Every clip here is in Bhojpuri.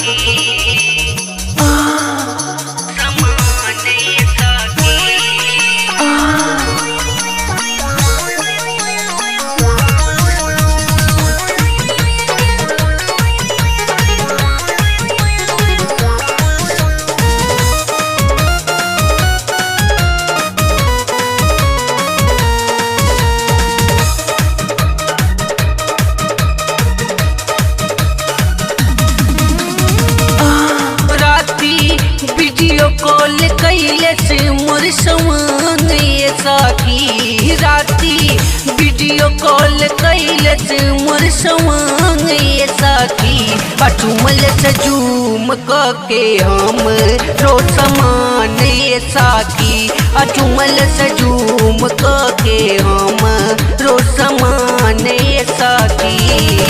राती वीडियो कॉल कैले से मोर समान ये साथी राती वीडियो कॉल कैले से मोर समान ये साथी पटुमल से जूम के हम रो समान ये साथी अचुमल से जूम के हम रो समान ये साथी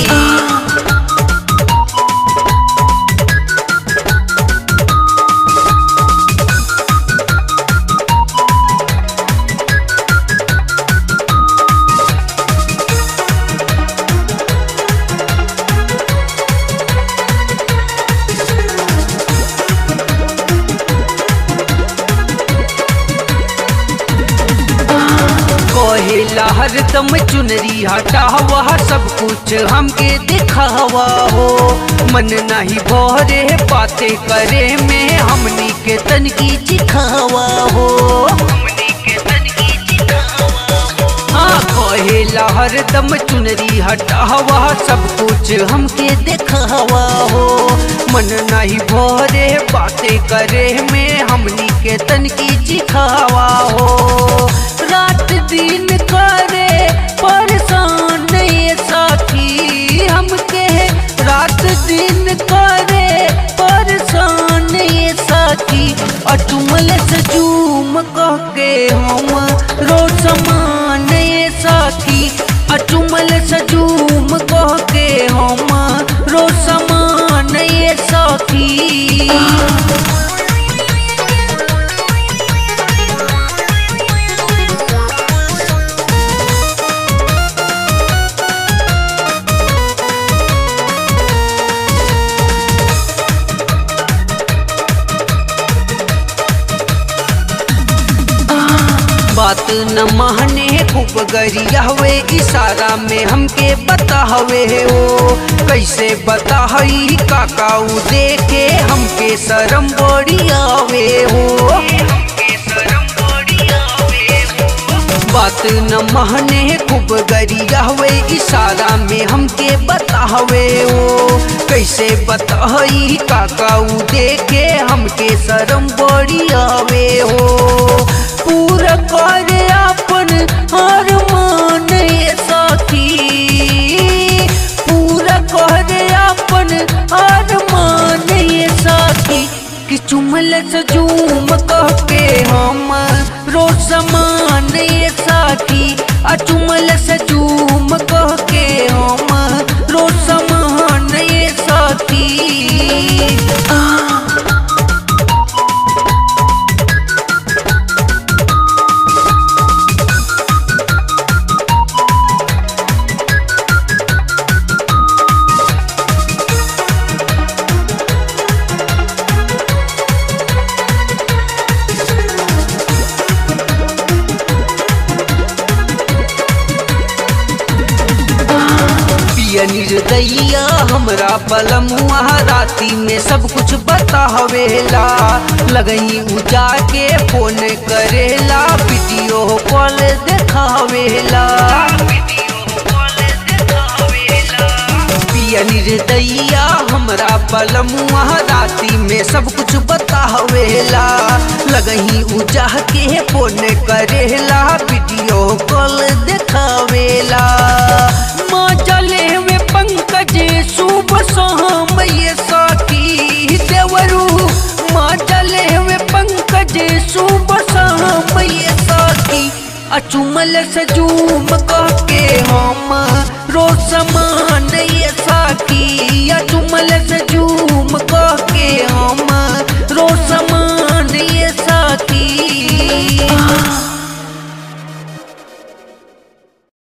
कहेला हरदम चुनरी हटावा सब कुछ हमके दिखावा हो मन नहीं भरे बातें करे में हमनी के तनकी चिखावा हो हाँ कहेला हरदम चुनरी हटावा सब कुछ हमके दिखावा हो मन नहीं भरे बातें करे में हमनी के तनकी चिखावा हो रात दिन करे परेशान ये साथी हमके रात दिन करे परेशान ये साथी अटुमल से जूम कह के हम रो समान ये साथी अटुमल से जूम कह के हम रो समान ये साथी बात न माने खूब गरिया हुए इशारा में हमके बता हवे हो कैसे बता हई काकाऊ देखे हमके शरम बड़ी आवे हो बात न माने खूब गरिया हुए इशारा में हमके बता हवे हो कैसे बता हई काकाऊ देखे हमके शरम बड़ी आवे हो पूरा करे अपन हर मान ये साथी पूरा करे अपन हर मान ये साथी कि चुमल से जूम कह के हम रोज समान ये साथी आ चुमल से जूम कह के हम रोज समान ये साथी आ पिया निर्दैया हमरा पलमुआ राती में सब कुछ बता हवेला लगई उजा के फोन करेला वीडियो कॉल देखावेला पिया निर्दैया हमरा पलमुआ राती में सब कुछ बता हवेला लगही उजा के फोन करेला वीडियो कॉल देखावेला माँ चले में पंकज शुभ शाम ये साथी देवरू माँ चले में पंकज शुभ शाम ये साथी अचुमल सजू